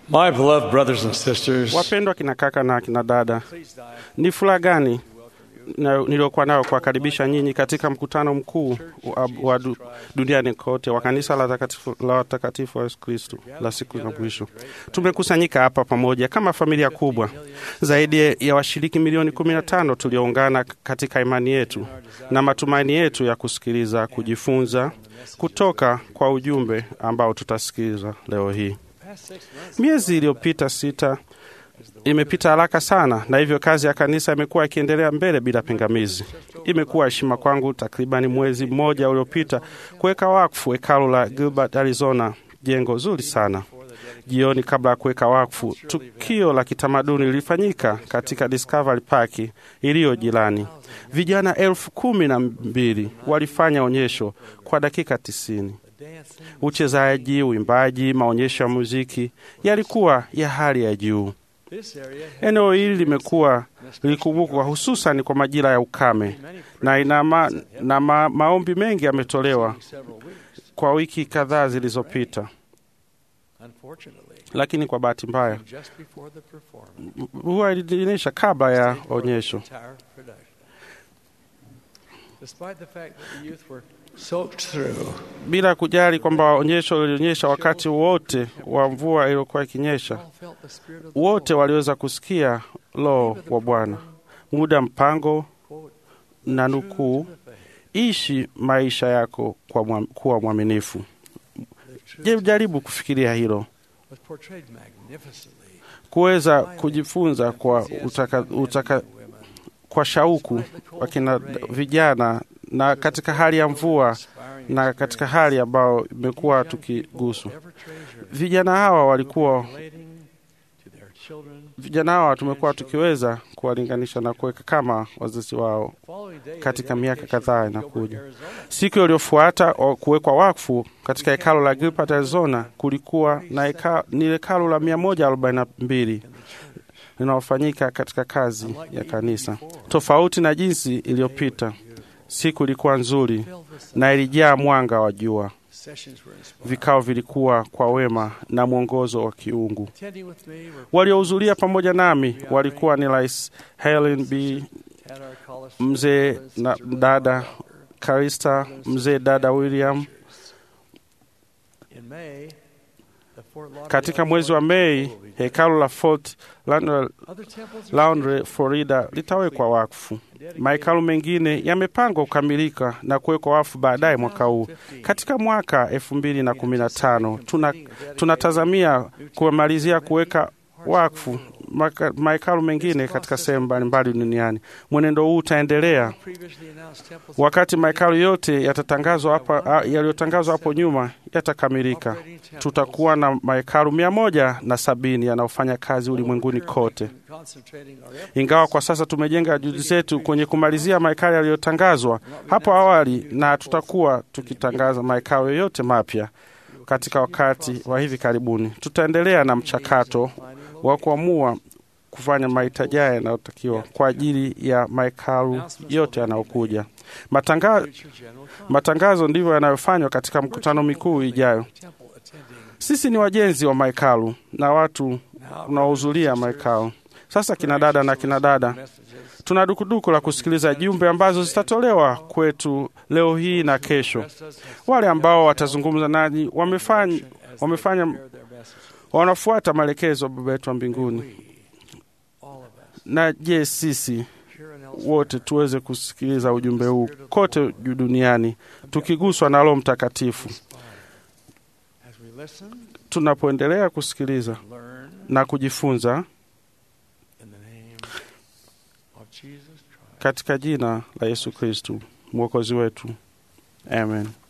My beloved brothers and sisters, Wapendwa kina kaka na kina dada, ni furaha gani na- niliokuwa nayo kuwakaribisha nyinyi katika mkutano mkuu wa, wa du, duniani kote wa kanisa la watakatifu la watakatifu wa Yesu Kristo la siku za mwisho. Tumekusanyika hapa pamoja kama familia kubwa, zaidi ya washiriki milioni 15 tulioungana katika imani yetu na matumaini yetu ya kusikiliza, kujifunza kutoka kwa ujumbe ambao tutasikiliza leo hii. Miezi iliyopita sita imepita haraka sana, na hivyo kazi ya kanisa imekuwa ikiendelea mbele bila pingamizi. Imekuwa heshima kwangu takribani mwezi mmoja uliopita kuweka wakfu hekalu la Gilbert, Arizona, jengo zuri sana. Jioni kabla ya kuweka wakfu, tukio la kitamaduni lilifanyika katika Discovery Park iliyo jirani. Vijana elfu kumi na mbili walifanya onyesho kwa dakika tisini. Uchezaji, uimbaji, maonyesho ya muziki yalikuwa ya hali ya juu. Eneo hili limekuwa lilikumbukwa hususan kwa majira ya ukame na, ina ma, na ma, maombi mengi yametolewa kwa wiki kadhaa zilizopita, lakini kwa bahati mbaya huwa ilionyesha kabla ya onyesho. Bila kujali kwamba onyesho lilionyesha wakati wote wa mvua iliyokuwa ikinyesha, wote waliweza kusikia Roho wa Bwana. Muda mpango na nukuu, ishi maisha yako kwa mwa- kuwa mwaminifu. Je, jaribu kufikiria hilo, kuweza kujifunza kwa utaka, utaka, kwa shauku wakina vijana na katika hali ya mvua na katika hali ambayo imekuwa tukiguswa. Vijana hawa walikuwa vijana hawa tumekuwa tukiweza kuwalinganisha na kuweka kama wazazi wao katika miaka kadhaa inakuja. Siku iliyofuata o- kuwekwa wakfu katika hekalo la Gilbert, Arizona, kulikuwa na heka, ni hekalo la 142 linalofanyika katika kazi ya kanisa, tofauti na jinsi iliyopita. Siku ilikuwa nzuri na ilijaa mwanga wa jua. Vikao vilikuwa kwa wema na mwongozo wa kiungu. Waliohudhuria pamoja nami walikuwa ni Rais Helen B, mzee na dada Karista, mzee dada William. Katika mwezi wa Mei, hekalu la Fort Lauderdale- Lauderdale, Florida litawekwa wakfu. Mahekalu mengine yamepangwa kukamilika na kuwekwa wakfu baadaye mwaka huu. Katika mwaka elfu mbili na kumi na tano tuna, tunatazamia kumalizia kuweka wakfu maka- mahekalu mengine katika sehemu mbalimbali duniani. Mwenendo huu utaendelea wakati mahekalu yote yatatangazwa hapa a- yaliyotangazwa hapo nyuma yatakamilika. Tutakuwa na mahekalu mia moja na sabini yanayofanya kazi ulimwenguni kote. Ingawa kwa sasa tumejenga juhudi zetu kwenye kumalizia mahekalu yaliyotangazwa hapo awali, na tutakuwa tukitangaza mahekalu yoyote mapya katika wakati wa hivi karibuni. Tutaendelea na mchakato wa kuamua kufanya mahitaji haya yanayotakiwa kwa ajili ya mahekalu yote yanayokuja. Matanga, matangazo ndivyo yanayofanywa katika mkutano mikuu ijayo. Sisi ni wajenzi wa mahekalu na watu unaohudhuria mahekalu. Sasa kina dada na kina dada, tuna dukuduku la kusikiliza jumbe ambazo zitatolewa kwetu leo hii na kesho. Wale ambao watazungumza nanyi wamefanya, wamefanya wanafuata maelekezo ya Baba yetu wa mbinguni. Na je, sisi wote tuweze kusikiliza ujumbe huu kote juu duniani tukiguswa na Roho Mtakatifu tunapoendelea kusikiliza na kujifunza katika jina la Yesu Kristu mwokozi wetu, amen.